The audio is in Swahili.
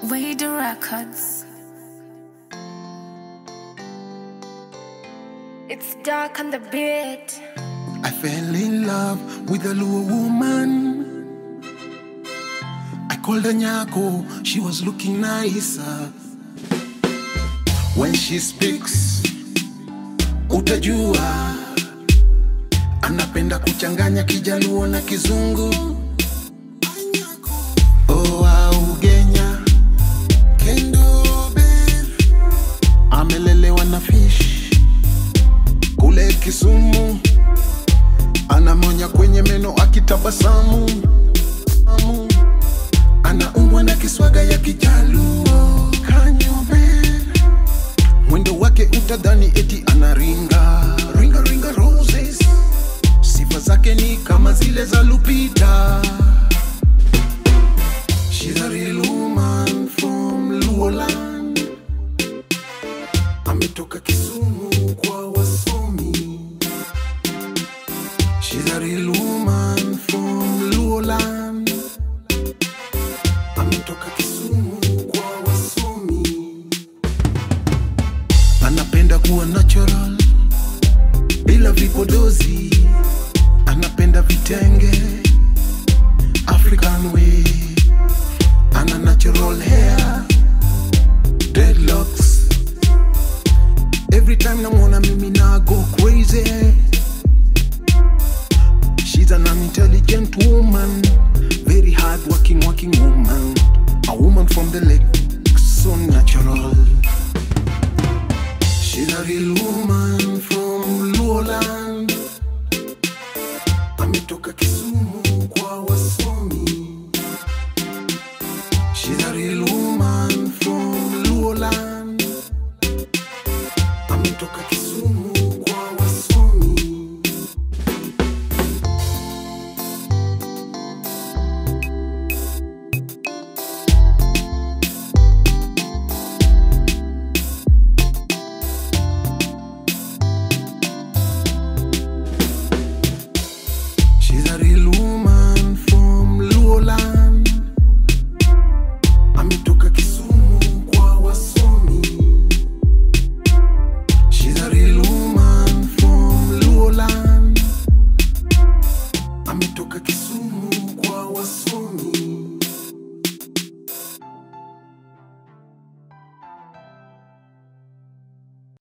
Wade Records. It's dark on the beat. I fell in love with a Luo woman. I called her Nyako, she was looking nicer. When she speaks, utajua anapenda kuchanganya kijaluo na kizungu. Oh, au Kenya, Kendo babe. amelelewa na fish kule Kisumu anamonya kwenye meno akitabasamu Amu. anaumbwa na kiswaga ya kijaluo kanyobe mwendo wake utadhani eti anaringa ringa ringa roses sifa zake ni kama zile za lupita She's a real woman from Luoland ametoka Kisumu kwa wasomi She's a real woman from Luoland. Ametoka Kisumu kwa wasomi. Anapenda kuwa natural bila vipodozi. Anapenda vitenge African way. Ana natural hair, dreadlocks. Every time namwona mimi na go crazy. She's an intelligent woman, very hard working, working woman. A woman from the lake, so natural. She's a real woman from Luoland. Ametoka Kisumu